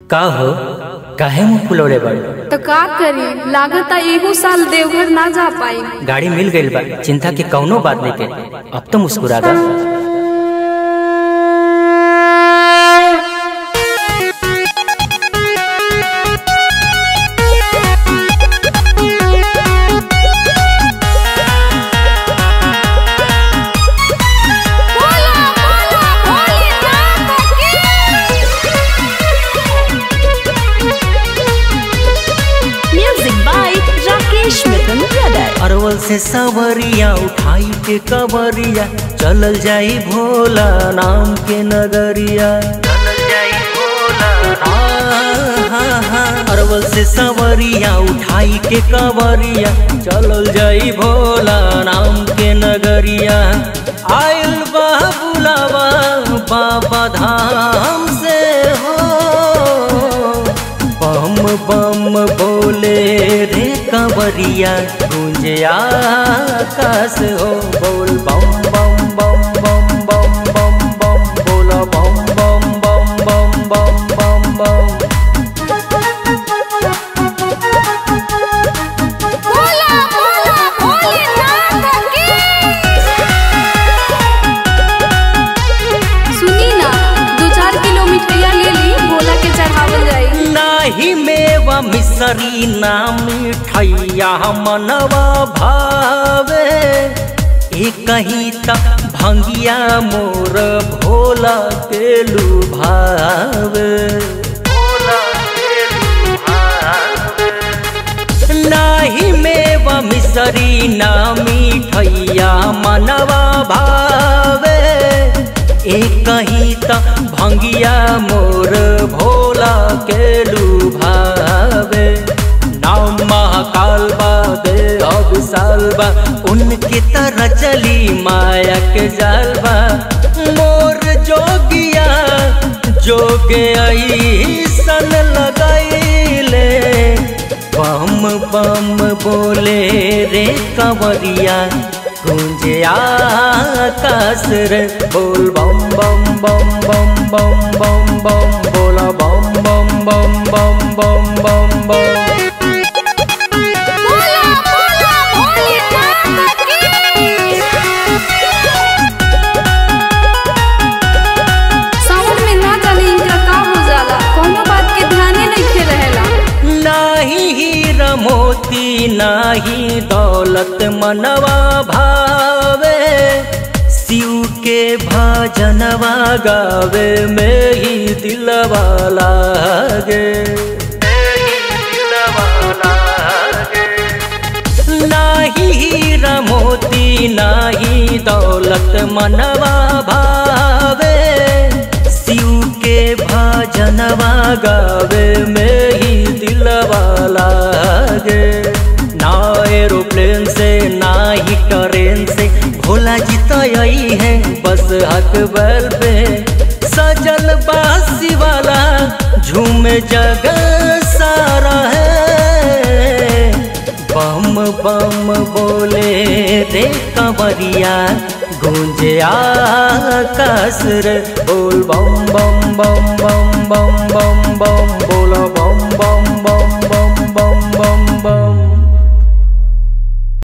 का हो काहे मुंह फुलौले बाड़ी तो का करी लागता एगो साल देवघर ना जा पाई गाड़ी मिल गईल बा चिंता की कौनो बात नहीं के अब तो मुस्कुरा दा Music by Rakesh Mithun Brother. Arwal से सवरिया उठाई के कवरिया चलल जाई भोला नाम के नगरिया चलल जाई भोला अरवल से सवरिया उठाई के कवरिया चलल जाई भोला नाम के नगरिया आयल बा बुलावा बाबा धाम से हो बम बम बोले रे कंवरिया गूंजे आकाश हो बोल बम बम बम बम बम बम बम बोला बम बम बम बम बम बम बम सुनी ना दो चार किलो मिठाइया ले ली भोला के चढ़ावल जाई नाही मेवा मिसरी ना मिठैया मनवा भावे ए कहीं तक भंगिया मोर भोला के लुभावे भोला के लुभावे नाही मेवा मिसरी ना मिठैया मनवा भावे एक कहीं त भंगिया मोर भोला के लुभावे नाम महाकाल बा दे अब सालबा उनके तरह चली माया के जालबा मोर जोगिया जोगे ऐसन लगाइले बम बम बोले रे कंवरिया गूंजे आकाश रे बोल बम बम बम बम बम बम बम बोला बम बम बम बम बम बम बम सावन में ना जाने इनका का हो जाला कोनो बात के ध्याने नहीं रहेला नाही हीरा मोती नाही दौलत मनवा भावे शिव के भजनवा गावे में ही दिलवा लागे नाही हीरा मोती नाही दौलत मनवा भावे शिव के भजनवा गावे में ही दिलवा लागे ना एरोप्लेन से ना ही ट्रेन से भोला जी तो यही है बस हक बैल पे सजल बासी वाला झूम जगह सारा है बम बम बोले रे कंवरिया गूंजे आकाश रे बोल बम बम बम बम बम बम बम बोला बम